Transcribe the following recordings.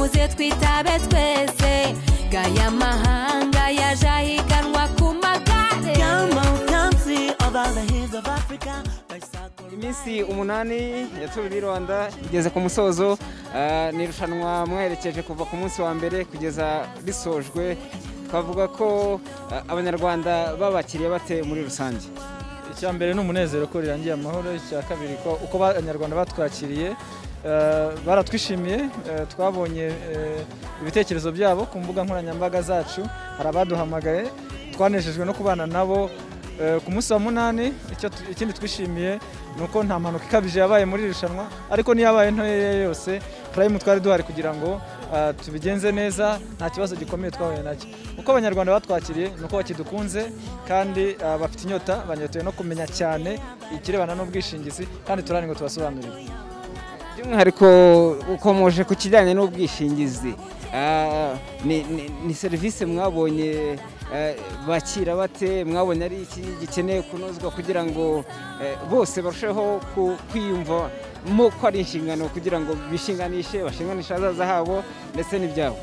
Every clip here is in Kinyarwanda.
twitabe twese gaya mahanga yaje ahiganwa ku magare Come on, come see of all the hills of Africa. Bicycle iminsi umunani yatuwe i rwanda igeze ku musozo ah, ni irushanwa mwerekeje kuva ku munsi wa mbere kugeza risojwe twavuga ko ah, abanyarwanda babakiriye bate muri rusange icya mbere ni umunezero ko rirangiye amahoro icya kabiri ko uko abanyarwanda batwakiriye eh, baratwishimiye eh, twabonye eh, ibitekerezo byabo ku mbuga nkoranyambaga zacu hari abaduhamagaye twanejejwe no kubana nabo Eh, ku munsi wa munani icyo tu- ikindi twishimiye ni uko nta mpanuka ikabije yabaye muri iri rushanwa ariko n'iyabaye ntoya yose purayimu twari duhari kugira ngo ah, tubigenze neza nta kibazo gikomeye twahuye nacyo uko abanyarwanda batwakiriye ni uko bakidukunze kandi ah, bafite inyota banyotewe no kumenya cyane ikirebana n'ubwishingizi kandi turani ngo tubasobanurire by'umwihariko ukomoje ku kijyanye n'ubwishingizi ah, ni- ni- ni serivisi mwabonye eh, bakira bate mwabonye ari iki gikeneye kunozwa kugira ngo eh, bose barusheho ku- kwiyumvamo ko ari inshingano kugira ngo bishinganishe bashinganishe ahazaza habo ndetse n'ibyabo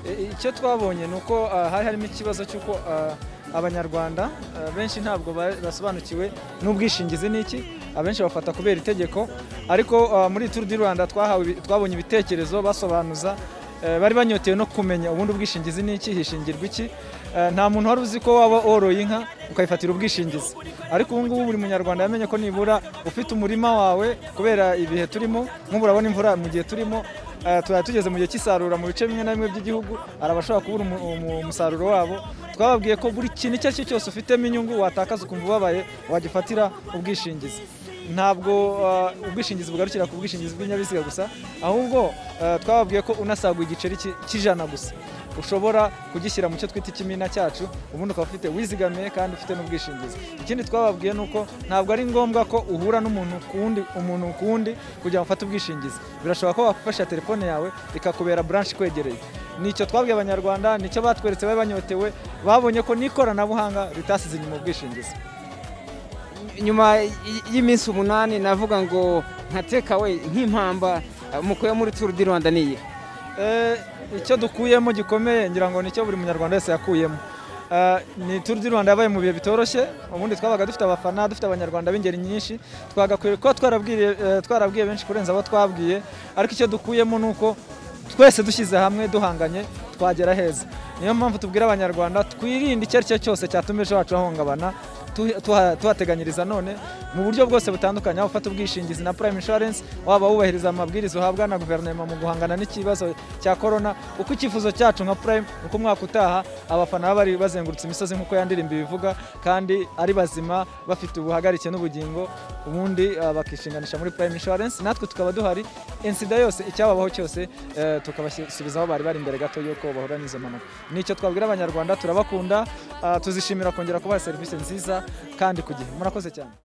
I- icyo twabonye ni uko ah, hari harimo ikibazo cy'uko ah, abanyarwanda ah, benshi ntabwo ba- basobanukiwe n'ubwishingizi n'iki abenshi bafata kubera itegeko ariko ah, muri turu di rwanda twahawe ibi- twabonye ibitekerezo basobanuza eh, bari banyotewe no kumenya ubundi ubwishingizi n'iki hishingirwa iki Eh, nta muntu wari uzi ko waba woroye inka ukayifatira ubwishingizi ariko ubu ngubu buri munyarwanda yamenye ko nibura ufite umurima wawe kubera ibihe turimo nk'ubu urabona imvura mu gihe turimo Eh, tuba tugeze mu gihe cy'isarura mu bice bimwe na bimwe by'igihugu hari abashobora kubura umu- umu- umusaruro wabo twababwiye ko buri kintu icyo ari cyo cyose ufitemo inyungu watakaza ukumva ubabaye wagifatira ubwishingizi ntabwo eh, ubwishingizi bugarukira ku bwishingizi bw'ibinyabiziga gusa ahubwo eh, twababwiye ko unasagura igiceri cy'i- cy'ijana gusa ushobora kugishyira mu cyo twita ikimina cyacu ubundi ukaba ufite wizigamiye kandi ufite n'ubwishingizi ikindi twababwiye ni uko ntabwo ari ngombwa ko uhura n'umuntu ku wundi umuntu ku wundi kugira ngo ufate ubwishingizi birashoboka ko wafasha telefone yawe ikakubera branch ikwegereye nicyo twabwiye abanyarwanda nicyo batweretse bari banyotewe babonye ko n'ikoranabuhanga ritasize inyuma ubwishingizi nyuma y- y'iminsi umunani navuga ngo nka tekawe nk'impamba eh, mukuye muri turu di rwanda niyi Eh, icyo dukuyemo gikomeye ngira ngo nicyo buri munyarwanda wese yakuyemo Eh, ni turu di rwanda yabaye mu bihe bitoroshye ubundi twabaga dufite abafana dufite abanyarwanda b'ingeri nyinshi twagakwiye kuba twarabwiye eh, twarabwiye benshi kurenza abo twabwiye ariko icyo dukuyemo ni uko twese dushyize hamwe duhanganye twagera heza niyo mpamvu tubwira abanyarwanda twirinde icyo ari cyo cyose cyatuma ejo hacu hahungabana tuha- tuha- tuhateganyiriza none mu buryo bwose butandukanye aho ufata ubwishingizi na prime insurance waba wubahiriza amabwiriza uhabwa na guverinoma mu guhangana n'ikibazo cya korona uko icyifuzo cyacu nka prime uko umwaka utaha abafana baba bari bazengurutse imisozi nk'uko yandirimba ibivuga kandi ari bazima bafite ubuhagarike n'ubugingo ubundi ah, bakishinganisha muri prime insurance natwe tukaba duhari insida yose icyababaho cyose eh, tukabasubiza aho bari bari imbere gato y'uko bahura n'izo mpanuka nicyo twabwira abanyarwanda turabakunda ah, tuzishimira kongera kubaha serivisi nziza kandi ku gihe murakoze cyane